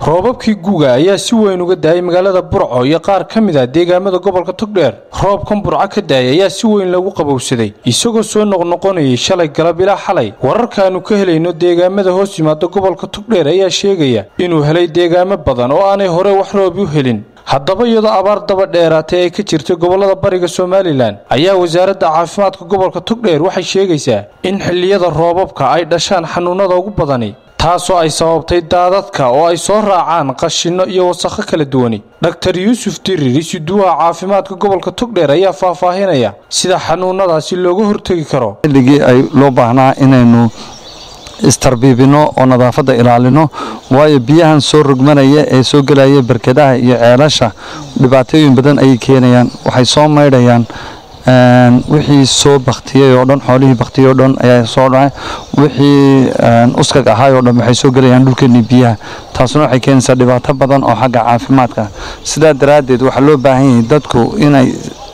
roobabkii guga ayaa si weyn uga daayay magaalada burco iyo qaar ka mid ah deegaamada gobolka togdheer roobkan burco ka daayay ayaa si weyn lagu qabowsaday isagoo soo noqnoqonayay shalay galab ilaa xalay wararkaannu ka helayno deegaamada hoos yimaada gobolka togdheer ayaa sheegaya inuu helay deegaamo badan oo aanay hore wax roob u helin haddaba iyadoo abaar daba dheeraatay ay ka jirtay gobollada bariga somalilan ayaa wasaaradda caafimaadka gobolka togdheer waxay sheegaysaa in xilliyada roobabka ay dhashaan xanuunnada ugu badani taasoo ay sababtay daadadka oo ay soo raacaan qashinno iyo wasakho kala duwani dhaktar yuusuf dirir isuduwaha caafimaadka gobolka togdheer ayaa faahfaahinaya sida xanuunnadaasi looga hortegi karo xilligii ay loo baahnaa inaynu istarbiibino oo nadaafadda ilaalino waayo biyahan soo rogmanaya ee soo gelaya barkadaha iyo ceelasha dhibaatooyin badan ayay keenayaan waxay soo maydhayaan wixii soo baktiyey oo dhan xoolihii baktiyey oo dhan ayaa soo dhacay wixii uskag ahaay oo dhan waxay soo gelayaan dhulkeennii biyaha taasuna waxay keenaysaa dhibaato badan oo xagga caafimaadka sidaa daraaddeed waxaa loo baahan yahay dadku inay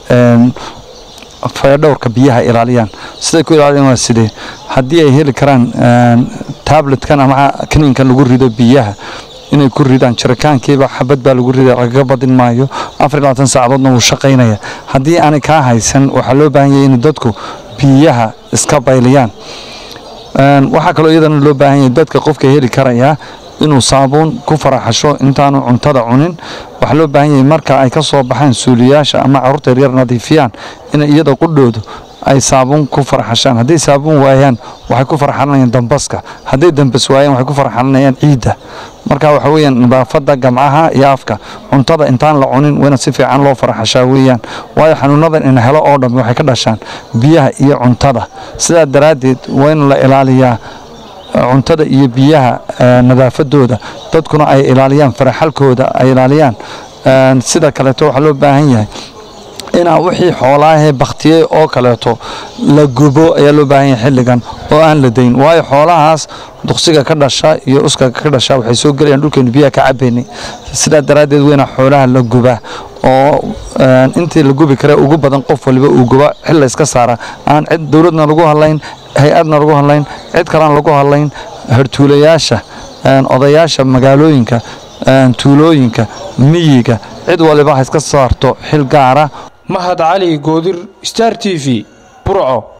fayadhowrka biyaha ilaaliyaan siday ku ilaaliyaan waa sidee haddii ay heli karaan tabletkan ama kaniinkan lagu rido biyaha inay ku ridaan jiritaankiiba xabad baa lagu rida lagaga badin maayo afar labaatan saacadoodna wuu shaqaynaya haddii aanay kaa haysan waxaa loo baahan yahay in dadku biyaha iska bayliyaan waxaa kaloo iyadana loo baahan yahay dadka qofka heli karayaa inuu saabuun ku faraxasho intaanu cuntada cunin waxaa loo baahan yahay marka ay ka soo baxaan suuliyaasha ama carruurta yaryar nadiifiyaan in iyada qudhoodu ay saabuun ku farxashaan hadday saabuun waayaan waxay ku farxalanayaan dambaska hadday dambas waayaan waxay ku farxalanayaan ciidda marka waxa weeyaan nadaafadda gamcaha iyo afka cuntada intaan la cunin wayna si fiican loo farxashaa weeyaan waayo xanuunadan in helo oo dhammi waxay ka dhashaan biyaha iyo cuntada sidaa daraaddeed waa in la ilaaliyaa cuntada iyo biyaha nadaafadooda dadkuna ay ilaaliyaan faraxalkooda ay ilaaliyaan sida kaleeto waxaa loo baahan yahay inaa wixii xoolaahee bakhtiyey oo kaleeto la gubo ayaa loo baahan yahay xilligan oo aan la dayn waayo xoolahaas duqsiga ka dhasha iyo uskaga ka dhasha waxay soo gelayaan dhulkeenu biyaha ka cabaynay sidaa daraaddeed weynaa xoolaha la gubaa oo intii la gubi kare ugu badan qof waliba uu guba xil layska saara aan cid dowladna lagu hadlayn hay-adna lagu hadlayn cid kalena lagu hadlayn hartuulayaasha odayaasha magaalooyinka tuulooyinka miyiga cid waliba ha iska saarto xil gaara mahad cali goodir star t v burco